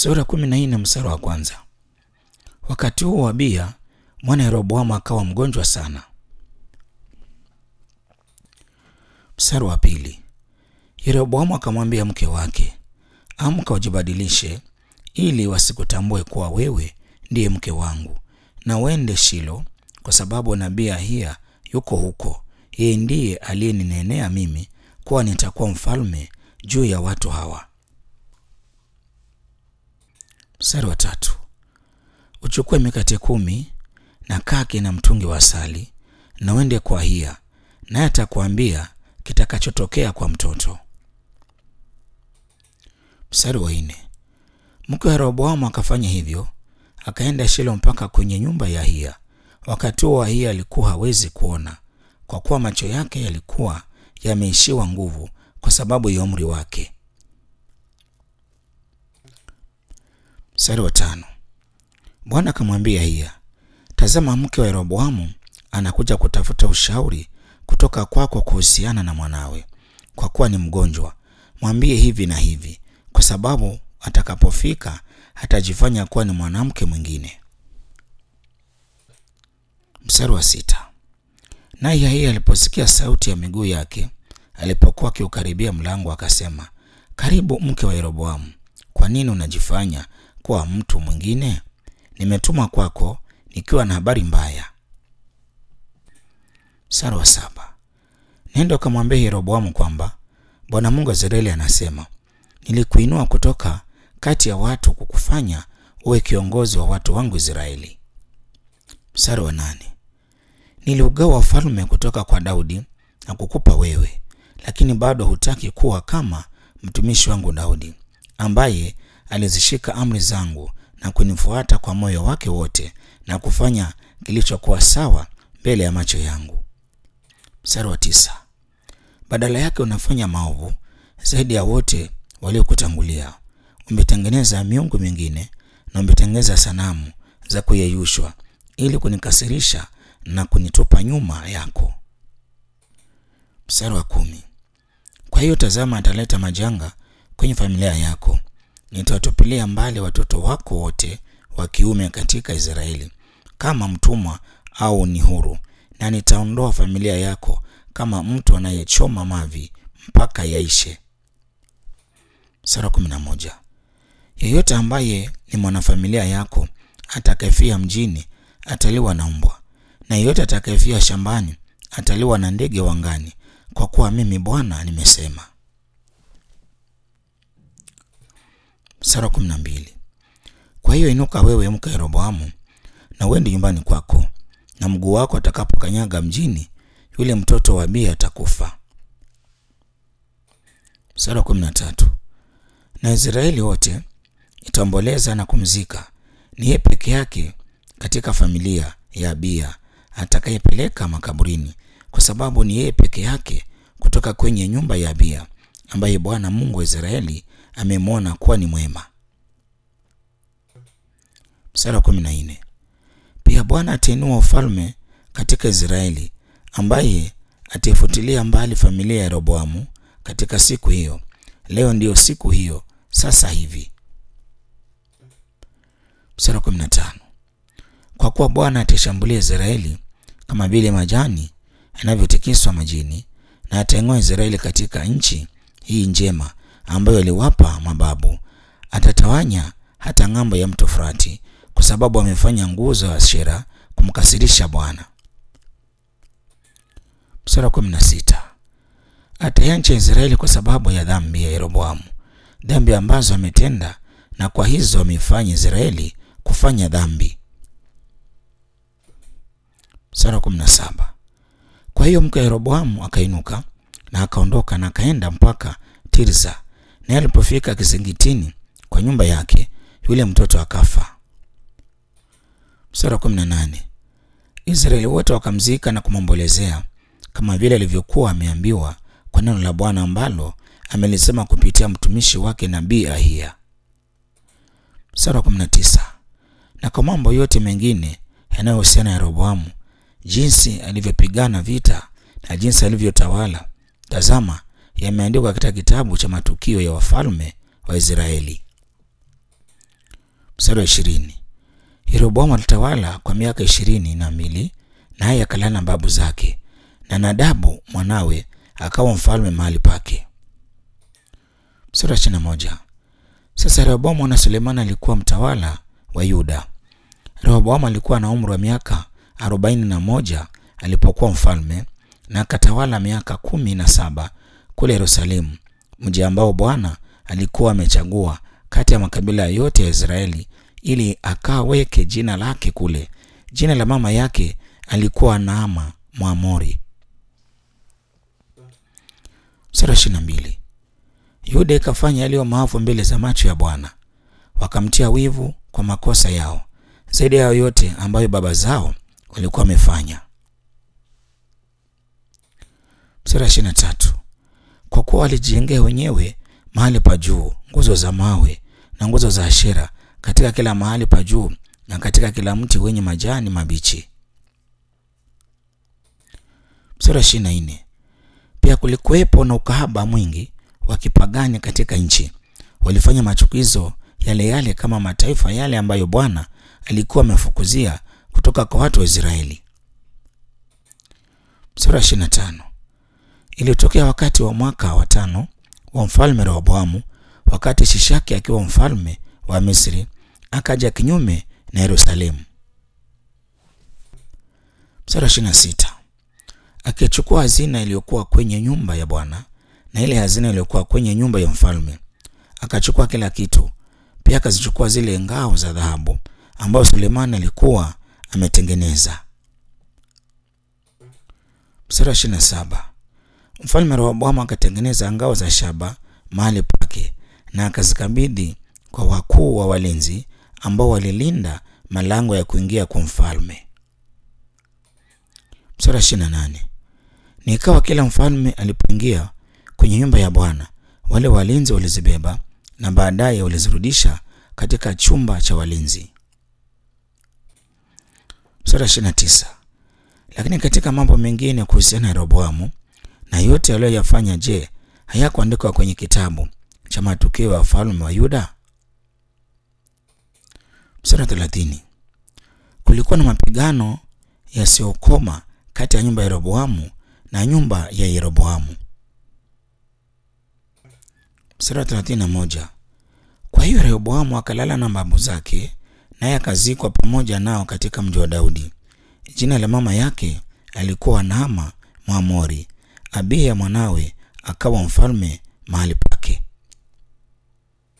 Sura kumi na nne mstari wa kwanza. Wakati huo Abiya mwana Yeroboamu akawa mgonjwa sana. Mstari wa pili. Yeroboamu akamwambia mke wake, amka ujibadilishe, ili wasikutambue kuwa wewe ndiye mke wangu, na uende Shilo, kwa sababu nabii Ahiya yuko huko. Yeye ndiye aliyeninenea mimi kuwa nitakuwa mfalme juu ya watu hawa. Mstari wa tatu. Uchukue mikate kumi na kaki na mtungi wa asali na uende kwa Ahiya, naye atakuambia kitakachotokea kwa mtoto. Mstari wa nne. Mke wa Yeroboamu akafanya hivyo, akaenda Shilo mpaka kwenye nyumba ya Ahiya. Wakati huo Ahiya alikuwa hawezi kuona, kwa kuwa macho yake yalikuwa yameishiwa nguvu kwa sababu ya umri wake. Mstari wa tano. Bwana akamwambia Ahiya, tazama, mke wa Yeroboamu anakuja kutafuta ushauri kutoka kwako kuhusiana na mwanawe, kwa kuwa ni mgonjwa. Mwambie hivi na hivi, kwa sababu atakapofika atajifanya kuwa ni mwanamke mwingine. Mstari wa sita. Naye Ahiya aliposikia sauti ya miguu yake alipokuwa akiukaribia mlango, akasema, karibu mke wa Yeroboamu, kwa nini unajifanya kuwa mtu mwingine? Nimetuma kwako nikiwa na habari mbaya. Mstari wa saba. Nenda ukamwambia Yeroboamu kwamba Bwana Mungu wa Israeli anasema, nilikuinua kutoka kati ya watu kukufanya uwe kiongozi wa watu wangu Israeli. Mstari wa nane. Niliugawa ufalme kutoka kwa Daudi na kukupa wewe, lakini bado hutaki kuwa kama mtumishi wangu Daudi, ambaye alizishika amri zangu na kunifuata kwa moyo wake wote na kufanya kilichokuwa sawa mbele ya macho yangu. Mstari wa tisa. Badala yake unafanya maovu zaidi ya wote waliokutangulia. Umetengeneza miungu mingine na umetengeneza sanamu za kuyeyushwa ili kunikasirisha na kunitupa nyuma yako. Mstari wa kumi. Kwa hiyo tazama, ataleta majanga kwenye familia yako, nitawatupilia mbali watoto wako wote wa kiume katika Israeli kama mtumwa au ni huru, na nitaondoa familia yako kama mtu anayechoma mavi mpaka yaishe. Sura kumi na moja. Yeyote ambaye ni mwanafamilia yako atakayefia mjini ataliwa na mbwa, na yeyote atakayefia shambani ataliwa na ndege wangani, kwa kuwa mimi Bwana nimesema. Sura kumi na mbili. Kwa hiyo inuka wewe mke Yeroboamu na uende nyumbani kwako, na mguu wako atakapokanyaga mjini, yule mtoto wa Abiya atakufa. Sura kumi na tatu. Na Israeli wote itaomboleza na kumzika, ni yeye peke yake katika familia ya Abiya atakayepeleka makaburini, kwa sababu ni yeye peke yake kutoka kwenye nyumba ya Abiya ambaye Bwana Mungu wa Israeli amemwona kuwa ni mwema. Mstari wa kumi na nne. Pia Bwana atainua ufalme katika Israeli ambaye ataifutilia mbali familia ya Yeroboamu katika siku hiyo. Leo ndiyo siku hiyo sasa hivi. Mstari wa kumi na tano. Kwa kuwa Bwana ataishambulia Israeli kama vile majani yanavyotikiswa majini, na ataing'oa Israeli katika nchi hii njema ambayo aliwapa mababu. Atatawanya hata ng'ambo ya mto Frati, kwa sababu amefanya nguzo ya Ashera kumkasirisha Bwana. Mstari wa kumi na sita. Ataiacha Israeli kwa sababu ya dhambi ya Yeroboamu, dhambi ambazo ametenda, na kwa hizo ameifanya Israeli kufanya dhambi. Mstari wa kumi na saba. Kwa hiyo mke wa Yeroboamu akainuka na akaondoka na akaenda mpaka Tirza, naye alipofika kizingitini kwa nyumba yake, yule mtoto akafa. Mstari wa kumi na nane. Israeli wote wakamzika na kumwombolezea kama vile alivyokuwa ameambiwa kwa neno la Bwana ambalo amelisema kupitia mtumishi wake nabii Ahiya. Mstari wa kumi na tisa. Na kwa mambo yote mengine yanayohusiana na Yeroboamu, jinsi alivyopigana vita na jinsi alivyotawala, tazama, yameandikwa katika kitabu cha matukio ya wafalme wa Israeli. Mstari wa ishirini. Yeroboamu alitawala kwa miaka ishirini na mbili naye akalala na babu zake, na Nadabu mwanawe akawa mfalme mahali pake. Mstari wa ishirini na moja. Sasa Rehoboamu mwana Sulemani alikuwa mtawala wa Yuda. Rehoboamu alikuwa na umri wa miaka arobaini na moja alipokuwa mfalme na akatawala miaka kumi na saba kule Yerusalemu, mji ambao Bwana alikuwa amechagua kati ya makabila yote ya Israeli ili akaweke jina lake kule. Jina la mama yake alikuwa Naama Mwamori. Mstari wa ishirini na mbili. Yuda ikafanya yaliyo maovu mbele za macho ya Bwana, wakamtia wivu kwa makosa yao zaidi ya yote ambayo baba zao walikuwa wamefanya. Mstari wa ishirini na tatu. Kwa kuwa walijijengea wenyewe mahali pa juu nguzo za mawe na nguzo za Ashera katika kila mahali pa juu na katika kila mti wenye majani mabichi. Mstari wa ishirini na nne. Pia kulikuwepo na ukahaba mwingi wa kipagani katika nchi. Walifanya machukizo yale yale kama mataifa yale ambayo Bwana alikuwa amefukuzia kutoka kwa watu wa Israeli. Sura ya 25. Ilitokea wakati wa mwaka wa tano wa mfalme Rehoboamu, wakati Shishaki akiwa mfalme wa Misri, akaja kinyume na Yerusalemu. Sura ya 26. Akichukua hazina iliyokuwa kwenye nyumba ya Bwana na ile hazina iliyokuwa kwenye nyumba ya mfalme, akachukua kila kitu. Pia akazichukua zile ngao za dhahabu ambayo Sulemani alikuwa ametengeneza. Mstari wa ishirini na saba. Mfalme Rehoboamu akatengeneza ngao za shaba mahali pake na akazikabidhi kwa wakuu wa walinzi ambao walilinda malango ya kuingia kwa mfalme. Mstari wa ishirini na nane. Nikawa kila mfalme alipoingia kwenye nyumba ya Bwana, wale walinzi walizibeba na baadaye walizirudisha katika chumba cha walinzi. Sura 29. Lakini katika mambo mengine kuhusiana na Rehoboamu na yote aliyoyafanya, je, hayakuandikwa kwenye kitabu cha matukio ya wafalme wa Yuda? Sura 30. Kulikuwa na mapigano yasiyokoma kati ya nyumba ya Rehoboamu na nyumba ya Yeroboamu. Sura 31. Kwa hiyo Rehoboamu akalala na babu zake naye akazikwa pamoja nao katika mji wa Daudi. Jina la mama yake alikuwa Naama Mwamori. Abiya mwanawe akawa mfalme mahali